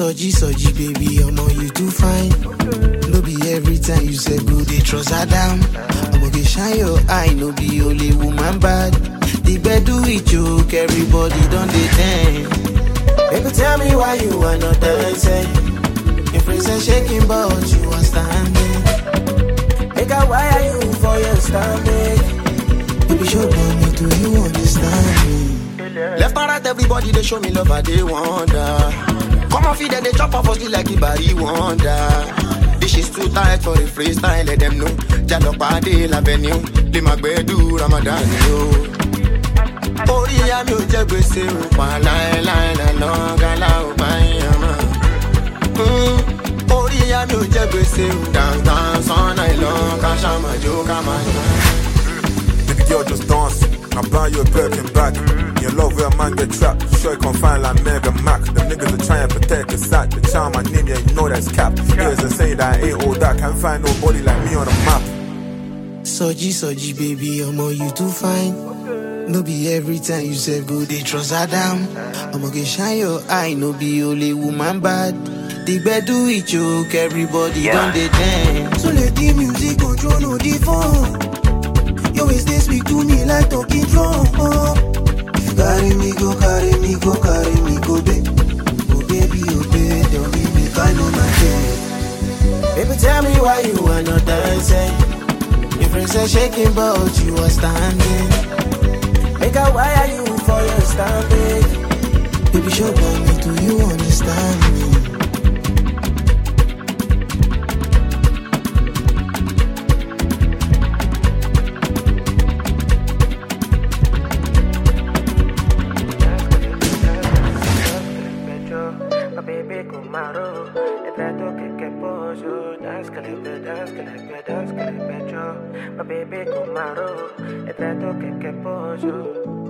Soji, soji, baby, omo you too fine. No be every time you say go, they trust her down. Omo get shine your eye, no be only woman bad. The bed do it joke, everybody done the dance. Baby, tell me why you are not dancing. Your friends are shaking, but you are standing. Make a wire you for your stomach. Baby, show me, do you understand me? Left and right, everybody they show me love, I they wonder. Come on, feed them, they chop off us like a body wonder. This is too tight for the freestyle, let them know. Jalopade l'avenue, les magbedu Ramadan yo. Orí ya mi ò jẹ́ gbèsè o, pa láéláé lọ́ọ́ gálá ò bá yàn mọ́. Orí ya mi ò jẹ́ gbèsè o, dance all night long, ká ṣá máa jó ká máa yàn. Baby girl just dance. I buy you a Birkin bag. Your love where a man get trapped. Sure you can find like Mega Mac. Them niggas are trying to protect the sack. The charm my name, yeah, you know that's cap. Niggas are saying that I ain't all that. Can't find nobody like me on the map. Soji, soji, baby, omo you too fine. No be every time you say go, they trust her down. Omo get shine your eye, no be only woman bad. The bed do it joke, everybody done the dance. So let the music control no the phone. You always they speak to me like talking drum. Oh. If you carry me, go carry me, go carry me, go babe. Oh baby, oh baby, tell me make I know my day. Baby, tell me why you are not dancing. Your friends are shaking, but you are standing. Make a wire you for your stomach. Baby, show me, do you understand me? Ma baby kumaro, e trato che che poso, dance che le dance che le dance che le pecho. Ma baby kumaro, e trato che che poso.